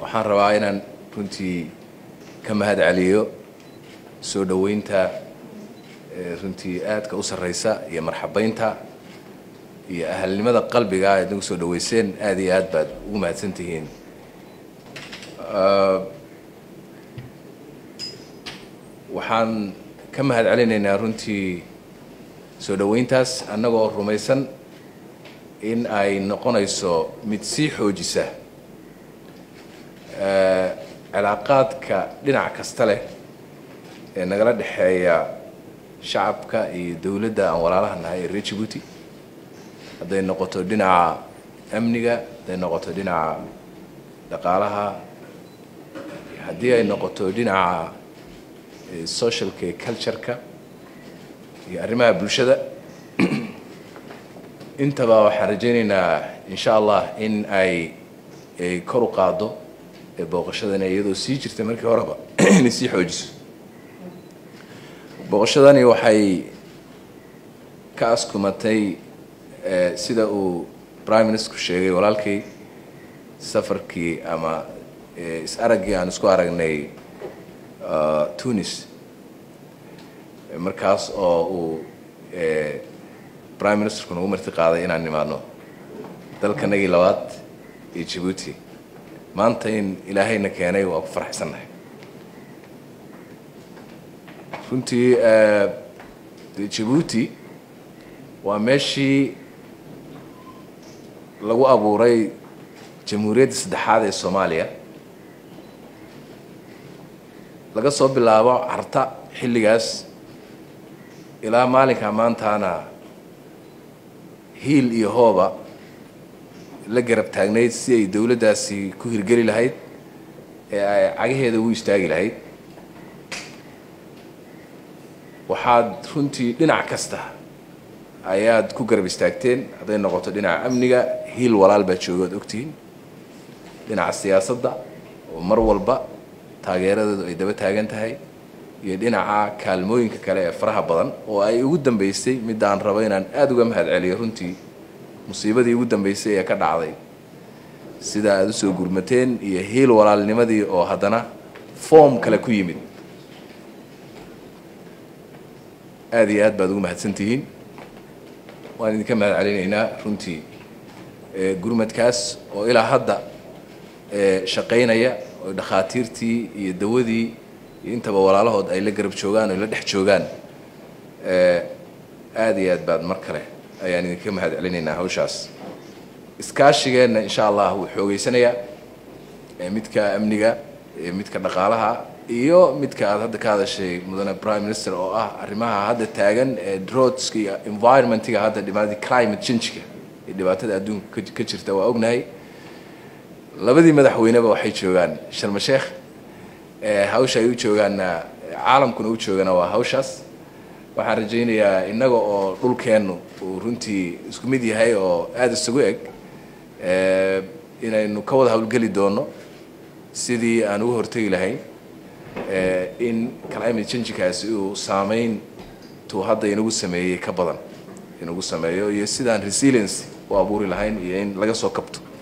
waxaan rabaa inaan runtii ka mahad celiyo soo dhoweynta runtii aadka u sarreysa iyo marxabeynta iyo ahalnimada qalbiga aad nagu soo dhoweyseen aad iyo aad baad ugu mahadsan tihiin waxaan ka mahad celinaynaa runtii soo dhoweyntaas annagoo rumaysan in ay noqonayso mid sii xoojisa cilaaqaadka dhinac kasta leh ee nagala dhexeeya shacabka iyo dowladda aan walaalaha nahay ee reer jibuuti hadday noqoto dhinaca amniga hadday noqoto dhinaca dhaqaalaha haddii ay noqoto dhinaca socialka iyo cultureka iyo arrimaha bulshada intaba waxaan rajaynaynaa insha allah in ay ay kor u qaaddo ee booqashadani iyadoo sii jirta markii horeba inay sii xoojiso booqashadani waxay ka askumatay sida uu prime ministerku sheegay walaalkay safarkii ama is-araggii aan isku aragnay tunis markaas oo uu prime ministerku nagu marti qaaday inaan nimaadno dalkanagii labaad iyo jabuuti maanta in ilaahayna keenay waa ku faraxsannahay runtii de jabuuti waa meeshii lagu abuuray jamhuuriyadda saddexaad ee soomaaliya laga soo bilaabo carta xilligaas ilaa maalinka maantaana hiil iyo hooba la garab taagnayd si ay dowladdaasi ku hirgeli lahayd ee ay cagaheeda ugu istaagi lahayd waxaad runtii dhinac kasta ayaad ku garab istaagteen hadday noqoto dhinaca amniga hiil walaal baa jooga ad ogtihiin dhinaca siyaasadda oo mar walba taageeradeedu ay daba taagan tahay iyo dhinaca kaalmooyinka kale ee faraha badan oo ay ugu dambeysay midaan rabo inaan aada uga mahad celiyo runtii musiibadii ugu dambeysay ee ka dhacday sida aada usoo gurmateen iyo hiil walaalnimadii oo haddana form kale ku yimid aada iyo aad baad ugu mahadsantihiin waan idinka mahad celinaynaa runtii gurmadkaas oo ilaa hadda shaqaynaya oo dhakhaatiirtii iyo dawadii iyo intaba walaalahood ay la garab joogaan oo la dhex joogaan aada iyo aad baad mar kale ayaan idinka mahad celinaynaa hawshaas iskaashigeenna insha allah wuu xoogeysanayaa midka amniga midka dhaqaalaha iyo midka aad hadda ka hadashay mudane prime minister oo ah arrimaha hadda taagan ee drodska iyo environmentiga hadda dhibaatada climate changeka iyo dhibaatada adduunka ka jirta waa ognahay labadii madaxweyneba waxay joogaan sharma sheekh hawsha ay u joogaanna caalamkuna u joogana waa hawshaas waxaan rajaynayaa innaga oo dhulkeennu uu runtii isku mid yahay oo aada isugu eg inaynu ka wada howlgeli doono sidii aan uga hortegi lahayn in climate changekaasi uu saameyn tuu hadda inagu sameeyey ka badan inagu sameeyo iyo sidaan resilience u abuuri lahayn iyo in laga soo kabto